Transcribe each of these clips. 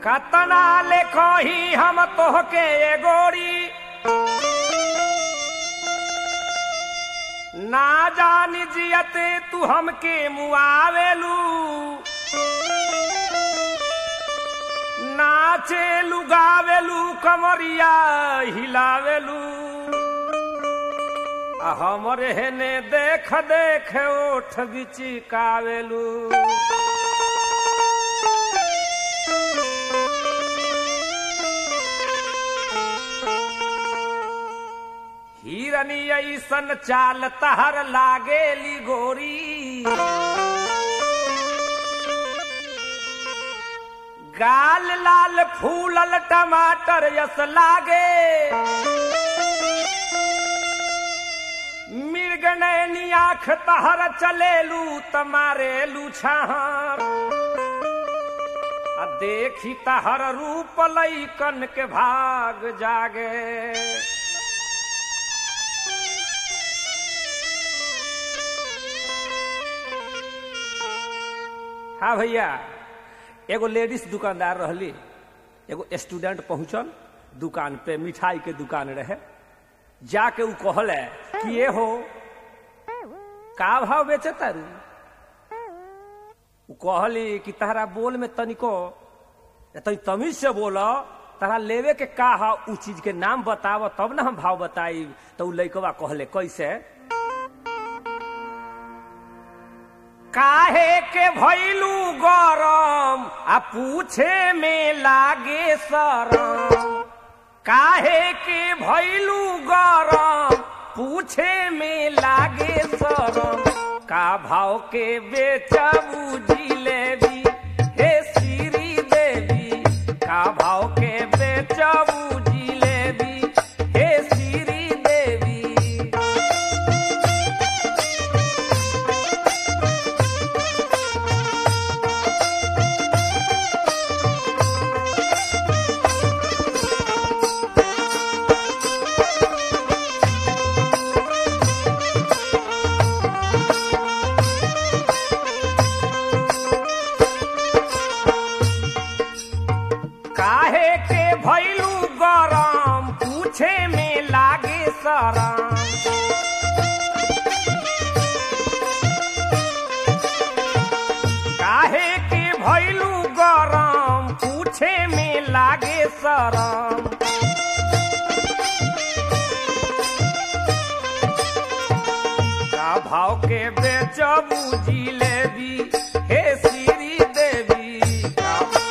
कतना ले कही हम तोहके ए गोरी ना जानी जियते तू हमके मुआवेलू नाचेलू गावेलू कमरिया हिलावेलू आ हमरे हेने देख देख ओठ बिचिकावेलू हिरनी ऐसन चाल तहर लागेली गोरी गाल लाल फूलल टमाटर यस लागे मिर्गनैनी आंख तहर चलेलू तमारेलू छाहर आ देखी तहर रूप लैकन के भाग जागे हाँ भैया एगो लेडीज दुकानदार रहली एगो स्टूडेंट पहुंचल दुकान पे मिठाई के दुकान रहे जाके उ कहल कि ये हो का भाव बेचे तारू उ कहली कि तहरा बोल में तनिको तनी तमीज से बोल तहरा लेवे के का हा उ चीज के नाम बताव तब ना हम भाव बताई तो उ लइकवा कहले कैसे काहे के भैलू गरम आ पूछे में लागे शरम काहे के भैलू गरम पूछे में लागे शरम का भाव के बेचबू जिलेबी हे श्री देवी का भाव के बेचबू जिलेबी हे श्री देवी काहे के भैलू गरम पूछे में लागे शरम काहे के भैलू गरम पूछे में लागे शरम का भाव के बेचबू जिलेबी हे श्री देवी का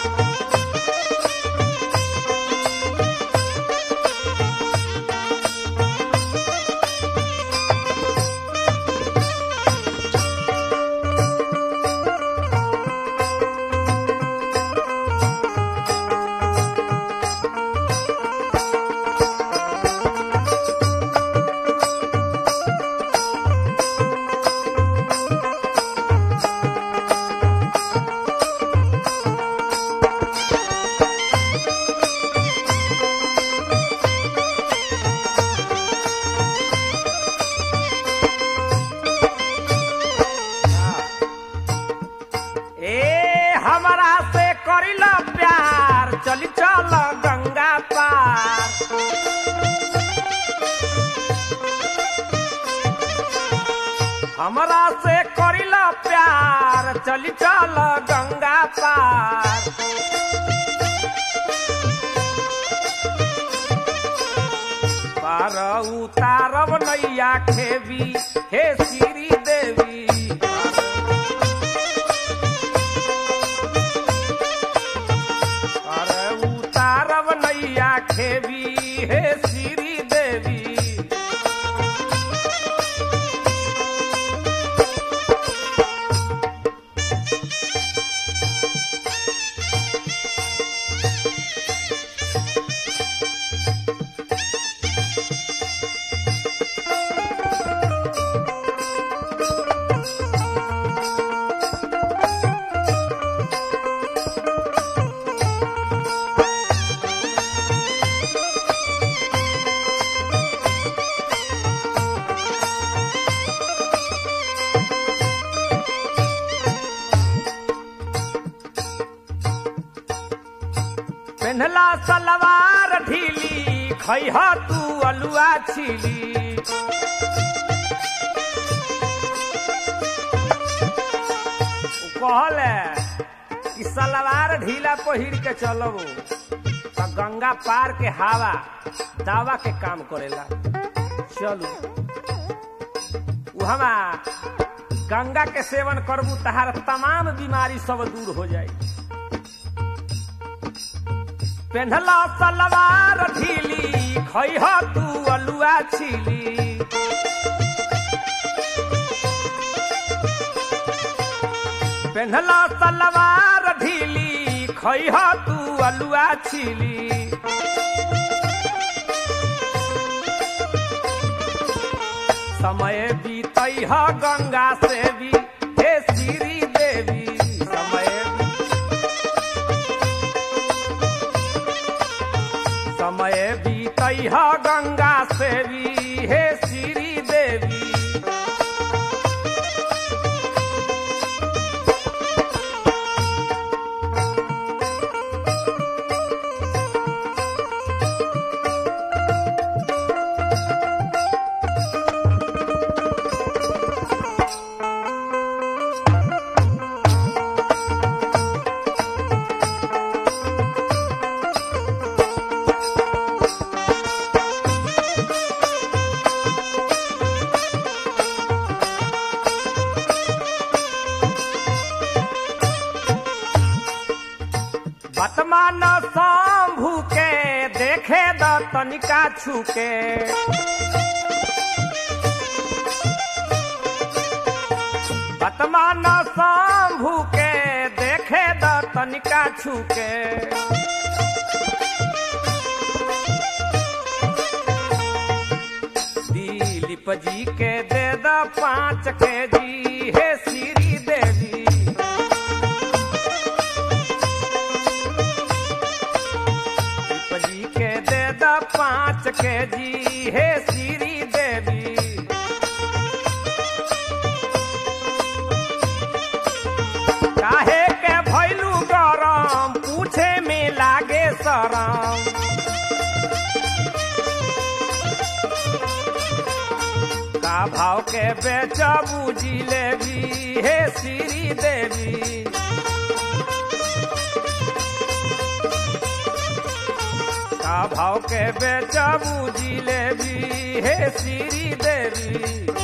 ए हमरा से करिला प्यार चली चल गंगा पार हमरा से करिला प्यार चली चल गंगा पार पार उतारब नैया खेबी हे श्री देवी अरे उतारब नैया खेबी हे श्री देवी पेन्हला सलवार ढीली खैह तू अलुआ छिली उ कहले कि सलवार ढीला पहिर के चलब त गंगा पार के हवा दावा के काम करेला चलू उहमा गंगा के सेवन करबू तहार तमाम बीमारी सब दूर हो जाई पेन्हला सलवार ढीली खैह तू अलुआ छिली पेन्हला सलवार ढीली खैह तू अलुआ छिली समय बीतई ह गंगा से भी हे श्री देवी समय समय बीतई ह गंगा से भी हे श्री देवी वर्तमान शंभु के देखे द तनिका छुके वर्तमान शंभु के देखे द तनिका छुके दिलीप जी के दे द पाँच के जी हे श्री देवी जी के दे द पाँच के जी हे श्री देवी काहे के भैलू गरम पूछे में लागे शरम का भाव के बेचबू जिलेबी हे श्री देवी का भाव के बेचबू जिलेबी हे श्री देवी